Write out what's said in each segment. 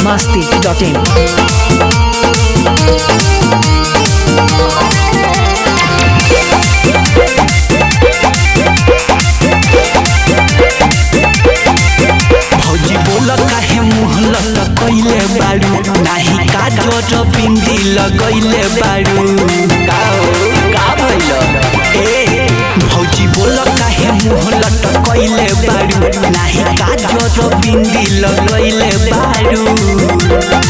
masti.in. भौजी बोल काहे मुँह लटकैले बारू नाही काजर बिंदी लगैले बारू का हो, का भइल ए भौजी बोल काहे मुँह लटकैले बारू नाही काजर बिंदी लगैले बारू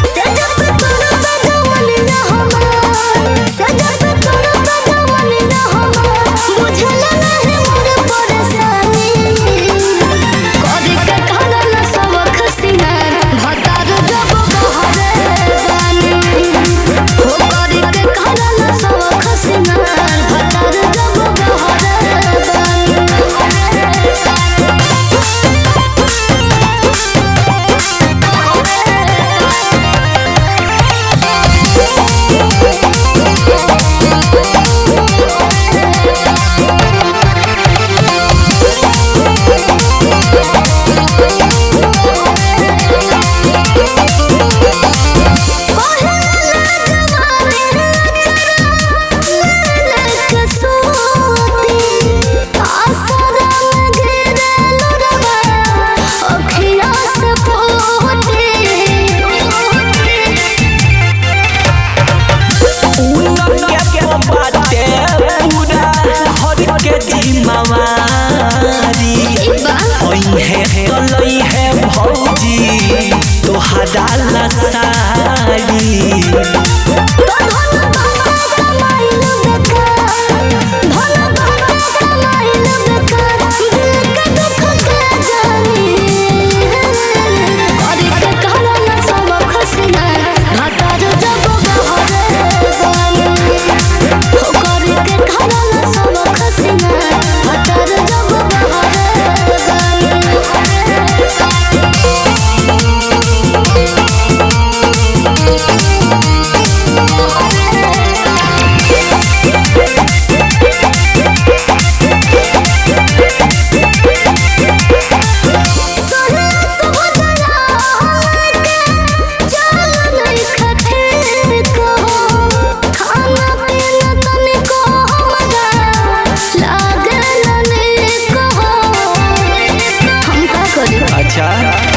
के बाटे पूरा घर के जिम्मेवारी है कलई है भौजी तोहरा लसारी अच्छा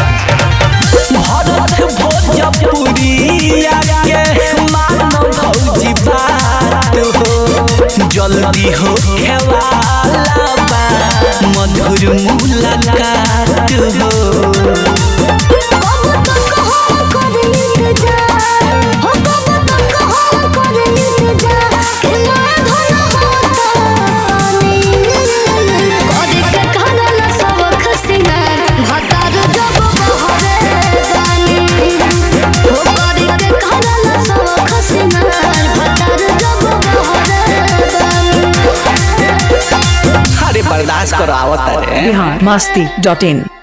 भरत भोजपुरिया के मानो भौजी बात हो जल्दी हो खेवाला बा मधुर मुलाकात हो अरे बर्दाश्त करो आवत रे Bihar masti.in.